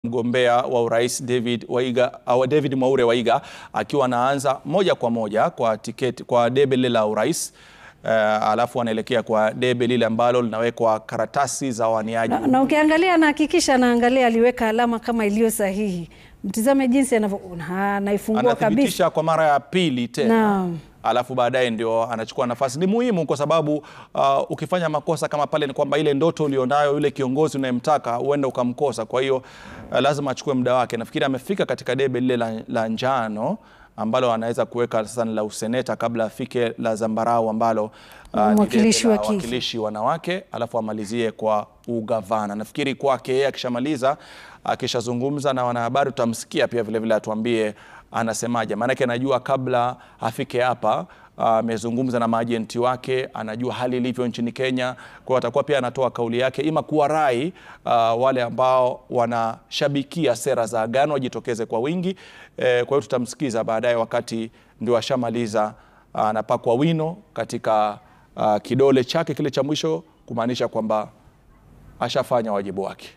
Mgombea wa urais David Waiga, au David Mwaure Waiga akiwa anaanza moja kwa moja kwa tiketi kwa debe lile la urais uh, alafu anaelekea kwa debe lile ambalo linawekwa karatasi za waniaji. Na, na ukiangalia anahakikisha anaangalia aliweka alama kama iliyo sahihi. Mtizame jinsi anavyo anaifungua kabisa. Anathibitisha kwa mara ya pili tena Naam. alafu baadaye ndio anachukua nafasi. Ni muhimu kwa sababu uh, ukifanya makosa kama pale, ni kwamba ile ndoto ulionayo yule kiongozi unayemtaka huenda ukamkosa. Kwa hiyo uh, lazima achukue muda wake. Nafikiri amefika katika debe lile la, la njano ambalo anaweza kuweka sasa ni la useneta kabla afike la zambarau ambalo uh, ni Mwakilishi debe la wa kike. wawakilishi wanawake, alafu amalizie kwa ugavana. Nafikiri kwake yeye akishamaliza, akishazungumza na wanahabari, tutamsikia pia vilevile atuambie anasemaje, maanake anajua kabla afike hapa amezungumza na maajenti wake, anajua hali ilivyo nchini Kenya. Kwa hiyo atakuwa pia anatoa kauli yake, ima kuwarai uh, wale ambao wanashabikia sera za Agano wajitokeze kwa wingi. Eh, kwa hiyo tutamsikiza baadaye, wakati ndio ashamaliza, anapakwa wino katika uh, kidole chake kile cha mwisho, kumaanisha kwamba ashafanya wajibu wake.